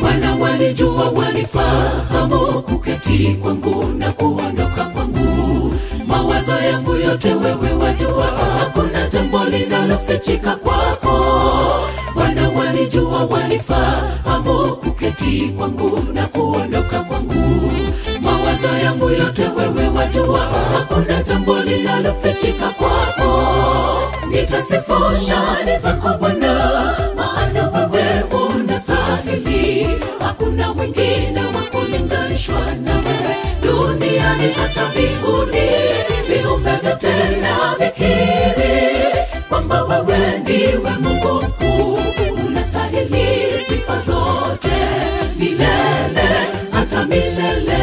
Bwana walijua wanifahamu, kuketi kwangu na kuondoka kwangu, mawazo yangu yote wewe wajua, hakuna jambo linalofichika kwako. Bwana walijua wanifahamu, kuketi kwangu na kuondoka kwangu, mawazo yangu yote wewe wajua, hakuna jambo linalofichika kwako. Nitasifu shani zako Bwana, maana wewe unastahili, hakuna mwingine wa kulinganishwa na wewe duniani hata mbinguni. Viumbe vyote na vikiri kwamba wewe ndiwe Mungu mkuu, unastahili sifa zote milele hata milele.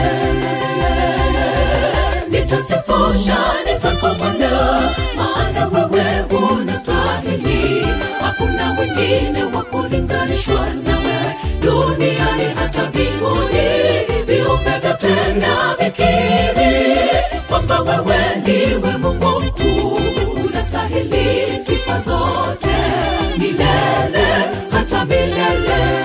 Nitasifu shani zako Bwana, maana wewe unastahili, hakuna mwingine wa kulinganishwa na wewe duniani hata mbinguni. Viumbe vyote na vikiri kwamba wewe ndiwe Mungu mkuu, unastahili sifa zote milele hata milele.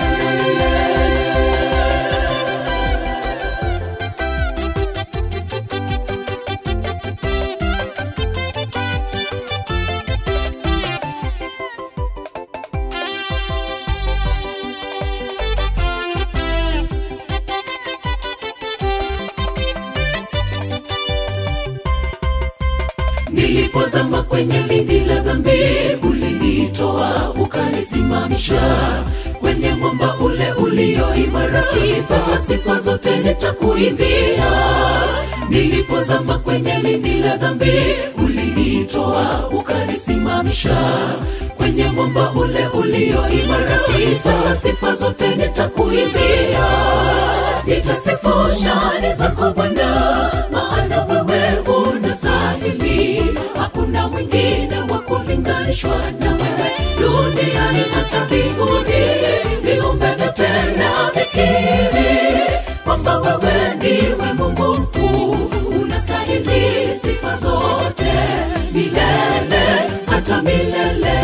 Nilipozama kwenye lindi la dhambi, ulinitoa ukanisimamisha kwenye mwamba ule ulio imara. Sifa sifa zote nitakuimbia. Nilipozama kwenye lindi la dhambi, ulinitoa ukanisimamisha kwenye mwamba ule ulio imara. Sifa sifa zote nitakuimbia. Nitasifu shani zako Bwana, maana wewe unastahili, hakuna mwingine wa kulinganishwa na wewe duniani hata mbinguni. Viumbe vyote na vikiri kwamba wewe ndiwe Mungu mkuu, unastahili sifa zote milele hata milele.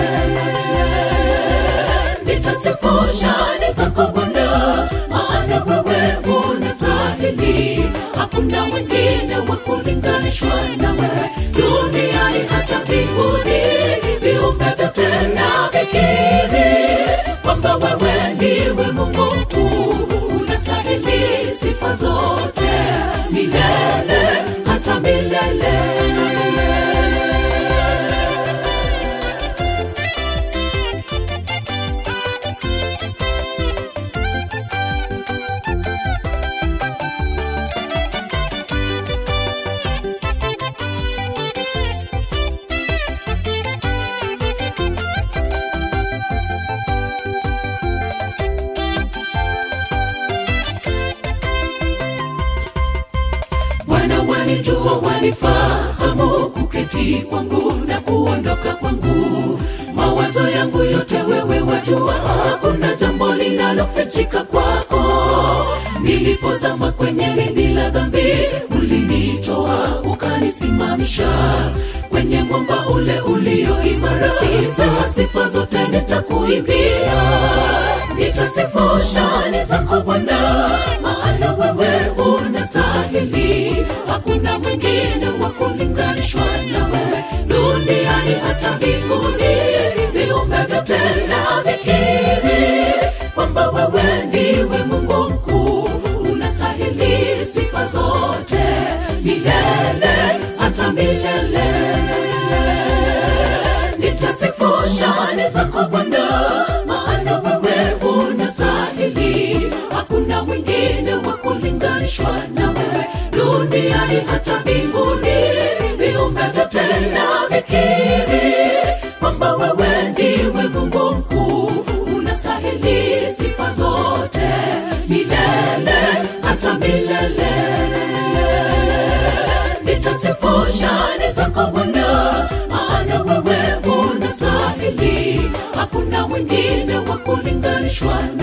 Nitasifu shani zako Bwana, maana wewe unastahili, hakuna mwingine wa kulinganishwa na wewe duniani hata mbinguni. Viumbe vyote na vikiri kwamba wewe ndiwe Mungu mkuu, unastahili sifa zote milele hata milele. Bwana wanijua, wanifahamu, kuketi kwangu na kuondoka kwangu, mawazo yangu yote wewe wajua, hakuna jambo linalofichika kwako. Nilipozama kwenye lindi la dhambi, ulinitoa ukanisimamisha kwenye mwamba ule ulio imara. Sifa sifa zote nitakuimbia, nitasifu shani zako Bwana, maana wewe unastahili, hakuna mwingine wa kulinganishwa na wewe duniani hata mbinguni. Viumbe vyote na vikiri kwamba wewe ndiwe Mungu mkuu, unastahili sifa zote milele hata milele. Nitasifu shani zako Bwana, maana wewe unastahili, hakuna mwingine wa kulinganishwa na wewe duniani hata mbinguni. Viumbe vyote na vikiri kwamba wewe ndiwe Mungu mkuu, unastahili sifa zote milele hata milele. Nitasifu shani zako Bwana, maana wewe unastahili, hakuna mwingine wa kulinganishwa